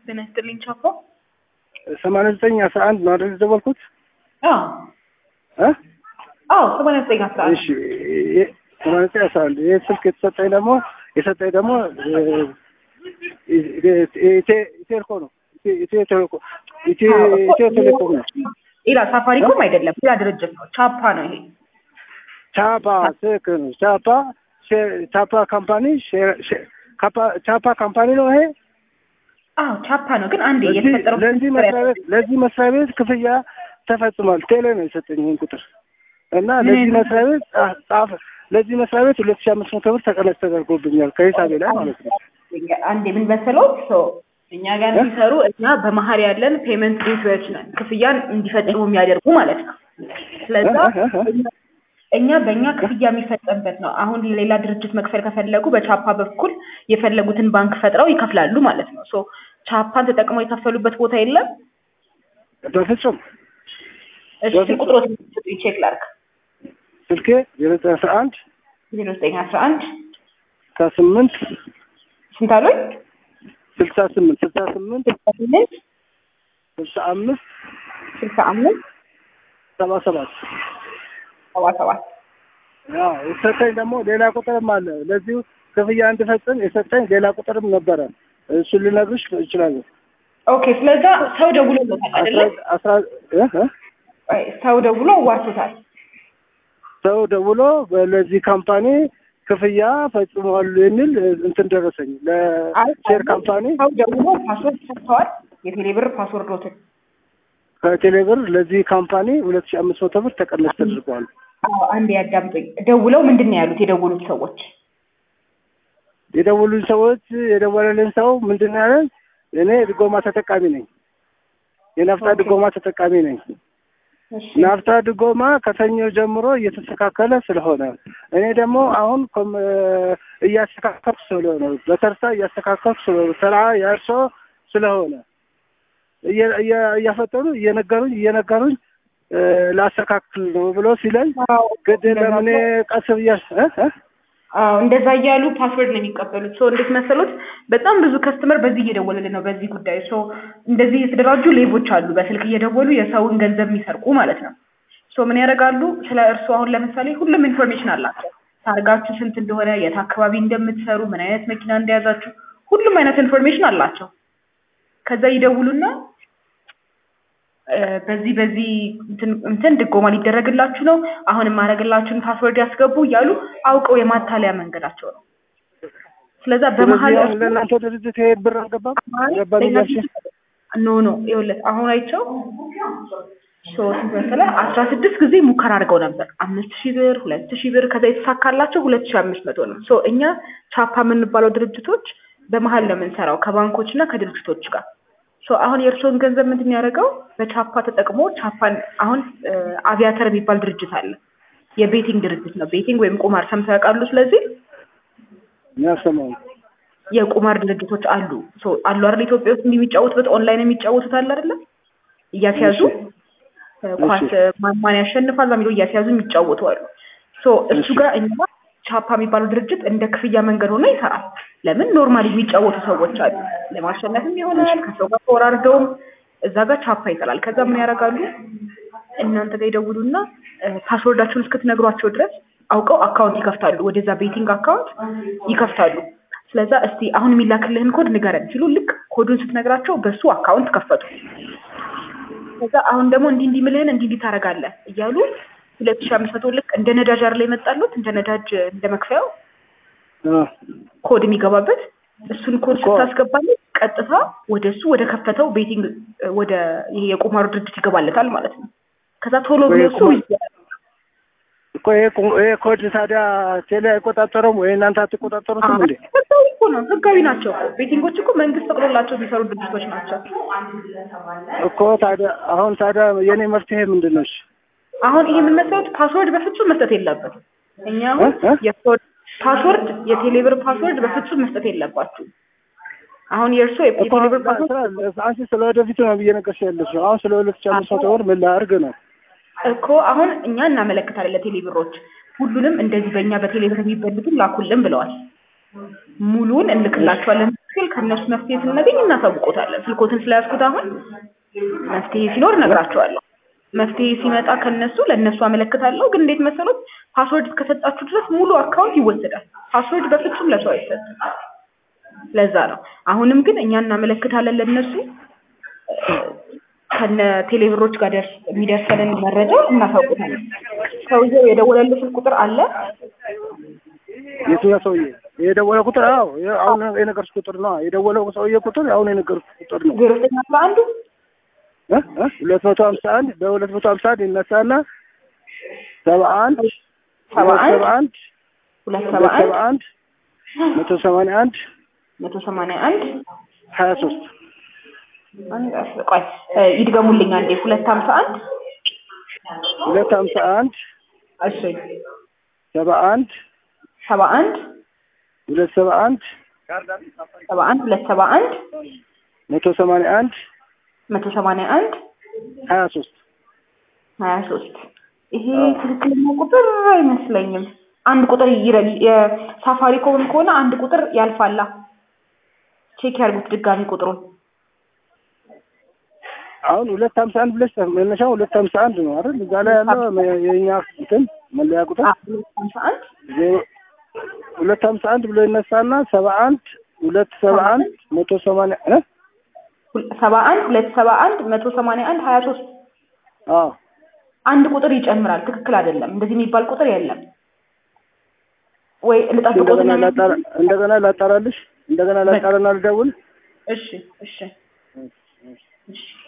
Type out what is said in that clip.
ጤና ይስጥልኝ ቻፖ። ሰማንያ ዘጠኝ አስራ አንድ ነው አይደል የደወልኩት? አዎ እ አዎ ሰማንያ ዘጠኝ አስራ አንድ እሺ የ- ሰማንያ ዘጠኝ አስራ አንድ ይህ ስልክ የተሰጠኝ ደግሞ የሰጠኝ ደግሞ ኢቴልኮ ነው። ኢትዮ- ኢትዮ ቴሌኮ ኢትዮ ኢትዮ ቴሌኮም ነው። ሌላ ሳፋሪኮም አይደለም፣ ሌላ ድርጅት ነው። ቻፓ ነው ይሄ። ቻፓ ትክክል ነው። ቻፓ ሼ- ቻፓ ካምፓኒ ሼ- ሼ- ካፓ- ቻፓ ካምፓኒ ነው ይሄ። አዎ ቻፓ ነው። ግን አንዴ ለዚህ የተፈጠረው ለዚህ መስሪያ ቤት ለዚህ መስሪያ ቤት ክፍያ ተፈጽሟል። ቴሌ ነው የሰጠኝ ይህን ቁጥር እና ለዚህ መስሪያ ቤት ጻ- ጻፈ ለዚህ መስሪያ ቤት ሁለት ሺህ አምስት መቶ ብር ተቀነስ ተደርጎብኛል ከሂሳቤ ላይ ማለት ነው። አንዴ ምን መሰለው ሰው እኛ ጋር ሲሰሩ እኛ በመሀል ያለን ፔመንት ጌትዌዎች ነን፣ ክፍያን እንዲፈጽሙ የሚያደርጉ ማለት ነው። ስለዛ እኛ በእኛ ክፍያ የሚፈጸምበት ነው። አሁን ሌላ ድርጅት መክፈል ከፈለጉ በቻፓ በኩል የፈለጉትን ባንክ ፈጥረው ይከፍላሉ ማለት ነው። ሶ ቻፓን ተጠቅመው የከፈሉበት ቦታ የለም። በፍጹም እሺ ቁጥሮት ቼክ ላድርግ። ስልኬ ዜሮ ዘጠኝ አስራ አንድ ዜሮ ዘጠኝ አስራ አንድ ስልሳ ስምንት ስንት አሉኝ? ስልሳ ስምንት ስልሳ ስምንት ስልሳ ስምንት ስልሳ አምስት ስልሳ አምስት ሰባ ሰባት ሰባ ሰባት ያው የሰጠኝ ደግሞ ሌላ ቁጥርም አለ። ለዚሁ ክፍያ እንድፈጽም የሰጠኝ ሌላ ቁጥርም ነበረ። እሱን ልነግርሽ እችላለሁ። ኦኬ። ስለዛ ሰው ደውሎ ነው አይደለ? አስራ እ እ አይ፣ ሰው ደውሎ ዋርቶታል። ሰው ደውሎ ለዚህ ካምፓኒ ክፍያ ፈጽመዋል የሚል እንትን ደረሰኝ። ለሼር ካምፓኒ ሰው ደውሎ ፓስወርድ ሰጥተዋል። የቴሌብር ፓስወርዶትን ከቴሌብር ለዚህ ካምፓኒ ሁለት ሺህ አምስት መቶ ብር ተቀነስ ተደርገዋል። አዎ፣ አንዴ ያዳምጡኝ። ደውለው ምንድን ነው ያሉት የደወሉት ሰዎች? የደወሉኝ ሰዎች የደወለልን ሰው ምንድን ነው ያለን? እኔ ድጎማ ተጠቃሚ ነኝ፣ የናፍጣ ድጎማ ተጠቃሚ ነኝ። እሺ ናፍጣ ድጎማ ከሰኞ ጀምሮ እየተስተካከለ ስለሆነ እኔ ደግሞ አሁን ኮም- እያስተካከልኩ ስለሆነ በተርሳ እያስተካከልኩ ስለሆነ ስራ ያርሶ ስለሆነ እየ- እየ- እያፈጠኑ እየነገሩኝ እየነገሩኝ እ፣ ላስተካክል ነው ብሎ ሲለኝ አዎ፣ ግድ ለምን ቀስ ብያ እ እ አዎ እንደዛ እያሉ ፓስወርድ ነው የሚቀበሉት። ሶ እንዴት መሰሉት? በጣም ብዙ ከስተመር በዚህ እየደወለልን ነው በዚህ ጉዳይ። ሶ እንደዚህ የተደራጁ ሌቦች አሉ፣ በስልክ እየደወሉ የሰውን ገንዘብ የሚሰርቁ ማለት ነው። ሶ ምን ያደርጋሉ? ስለ እርስዎ አሁን ለምሳሌ ሁሉም ኢንፎርሜሽን አላቸው። ታርጋችሁ ስንት እንደሆነ፣ የት አካባቢ እንደምትሰሩ፣ ምን አይነት መኪና እንደያዛችሁ፣ ሁሉም አይነት ኢንፎርሜሽን አላቸው። ከዛ ይደውሉና እ፣ በዚህ በዚህ እንትን እንትን ድጎማ ሊደረግላችሁ ነው፣ አሁን የማደርግላችሁን ፓስወርድ ያስገቡ እያሉ አውቀው የማታለያ መንገዳቸው ነው። ስለዛ በመሀል ስለዚህ አሁን ለእናንተ ድርጅት ይሄ ብር አልገባም ገባም እያልሽ ኖ ኖ ይኸውልህ አሁን አይቸው ሶስት መሰለህ አስራ ስድስት ጊዜ ሙከራ አድርገው ነበር። አምስት ሺህ ብር፣ ሁለት ሺህ ብር ከዛ የተሳካላቸው ሁለት ሺህ አምስት መቶ ነው። ሶ እኛ ቻፓ የምንባለው ድርጅቶች በመሀል ነው የምንሰራው ከባንኮች እና ከድርጅቶች ጋር። ሶ አሁን የእርስዎን ገንዘብ ምንድን ያደረገው በቻፓ ተጠቅሞ ቻፓን አሁን እ፣ አቪያተር የሚባል ድርጅት አለ። የቤቲንግ ድርጅት ነው። ቤቲንግ ወይም ቁማር ሰምተው ያውቃሉ? ስለዚህ የሚያሰማው የቁማር ድርጅቶች አሉ ሶ አሉ አይደል? ኢትዮጵያ ውስጥ እንዲህ የሚጫወቱበት ኦንላይን የሚጫወቱት አለ አይደለ? እያስያዙ እ፣ ኳስ ማን ማን ያሸንፋል በሚለው እያስያዙ የሚጫወቱ አሉ። ሶ እሱ ጋር እኛ ቻፓ የሚባለው ድርጅት እንደ ክፍያ መንገድ ሆኖ ይሰራል። ለምን ኖርማሊ የሚጫወቱ ሰዎች አሉ፣ ለማሸነፍም ይሆናል ከሰው ጋር ተወራርደውም እዛ ጋር ቻፓ ይሰራል። ከዛ ምን ያደርጋሉ? እናንተ ጋር ይደውሉና እ፣ ፓስወርዳችሁን እስክትነግሯቸው ድረስ አውቀው አካውንት ይከፍታሉ። ወደዛ ቤቲንግ አካውንት ይከፍታሉ። ስለዛ እስቲ አሁን የሚላክልህን ኮድ ንገረን ሲሉ ልክ ኮዱን ስትነግራቸው በሱ አካውንት ከፈቱ። ከዛ አሁን ደግሞ እንዲህ እንዲህ ምልህን እንዲህ እንዲህ ታደርጋለህ እያሉ ሁለት ሺህ አምስት መቶ ልክ እንደ ነዳጅ አይደል የመጣሉት እንደ ነዳጅ እንደ መክፈያው እ፣ ኮድ የሚገባበት እሱን ኮድ ኮድ። ስታስገባለት ቀጥታ ወደ እሱ ወደ ከፈተው ቤቲንግ እ፣ ወደ ይሄ የቁማሩ ድርጅት ይገባለታል ማለት ነው። ከዛ ቶሎ ብሎ እሱ የቁማር- እኮ ይሄ ቁ- ይሄ ኮድ ታዲያ ቴሌ አይቆጣጠረውም ወይ እናንተ አትቆጣጠሩትም እንዴ? ህጋዊ እኮ ነው። ህጋዊ ናቸው እኮ ቤቲንጎች እኮ መንግስት ፈቅዶላቸው የሚሰሩ ድርጅቶች ናቸው። እኮ ታዲያ አሁን ታዲያ የኔ መፍትሄ ምንድን ነው? እሺ? አሁን ይሄ ምን መሰሉት ፓስወርድ በፍጹም መስጠት የለበትም። እኛ አሁን እ? እ? የኮድ ፓስወርድ የቴሌብር ፓስወርድ በፍጹም መስጠት የለባችሁ። አሁን የእርሶ እኮ የቴሌብር አሁን ፓስወርድ ስለ- አንቺ ስለ ወደፊቱ ነው ብዬ ነገርሽ ያለሽ አሁን ስለ ሁለት ሺህ አምስት መቶ ብር ምን ላድርግ ነው? እኮ አሁን እኛ እናመለክታለን ለቴሌብሮች ሁሉንም እንደዚህ በእኛ በቴሌብር የሚበሉትን ላኩልን ብለዋል። ሙሉውን እንልክላቸዋለን ሲል ከእነሱ መፍትሄ ስናገኝ እናሳውቆታለን። ስልኮትን ስለያዝኩት አሁን መፍትሄ ሲኖር እነግራቸዋለሁ። መፍትሄ ሲመጣ ከነሱ ለእነሱ አመለክታለሁ። ግን እንዴት መሰሎት ፓስወርድ እስከሰጣችሁ ድረስ ሙሉ አካውንት ይወሰዳል። ፓስወርድ በፍጹም ለሰው አይሰጥም። ለዛ ነው። አሁንም ግን እኛ እናመለክታለን ለእነሱ ከነ ቴሌብሮች ጋር ደርስ የሚደርሰንን መረጃ እናሳውቁታለን። ሰውየው የደወለልህ ስልክ ቁጥር አለ? የትኛው ሰውዬ የደወለ ቁጥር? አዎ የ- አሁን የነገርኩህ ቁጥር ነው። የደወለው ሰውዬ ቁጥር አሁን የነገርኩህ ቁጥር ነው። ዜሮ ዘጠኝ አስራ አንዱ እ እ ሁለት መቶ ሀምሳ አንድ በሁለት መቶ ሀምሳ አንድ ይነሳና ሰባ አንድ ሰባ ሁለት አንድ ሰባ አንድ ሁለት ሰባ ሁለት ሰባ አንድ አንድ መቶ ሰማንያ አንድ መቶ ሰማንያ አንድ ሀያ ሶስት አንድ አስ- ቆይ እ፣ ይድገሙልኝ አንዴ ሁለት ሀምሳ አንድ ሁለት ሀምሳ አንድ እሺ ሰባ አንድ ሰባ አንድ ሁለት ሰባ አንድ ሰባ አንድ ሁለት ሰባ አንድ መቶ ሰማንያ አንድ መቶ ሰማንያ አንድ ሀያ ሶስት ሀያ ሶስት ይሄ ትክክለኛ ቁጥር አይመስለኝም። አንድ ቁጥር ይረል የሳፋሪኮም ከሆነ አንድ ቁጥር ያልፋላ። ቼክ ያርጉት ድጋሚ ቁጥሩን። አሁን ሁለት ሀምሳ አንድ ብለሽ መነሻው ሁለት ሀምሳ አንድ ነው አይደል? እዛ ላይ ያለው መ- የኛ እንትን መለያ ቁጥር አ- ሁለት ሀምሳ አንድ ዜሮ ሁለት ሀምሳ አንድ ብሎ ይነሳና ሰባ አንድ ሁለት ሰባ አንድ መቶ ሰማንያ እ ሁል- ሰባ አንድ ሁለት ሰባ አንድ መቶ ሰማንያ አንድ ሀያ ሶስት አዎ አንድ ቁጥር ይጨምራል። ትክክል አይደለም። እንደዚህ የሚባል ቁጥር የለም። ወይ ልጠብቆት እንደገና ላጣራ እንደገና ላጣራልሽ እንደገና ላጣራና ልደውል እሺ እሺ እሺ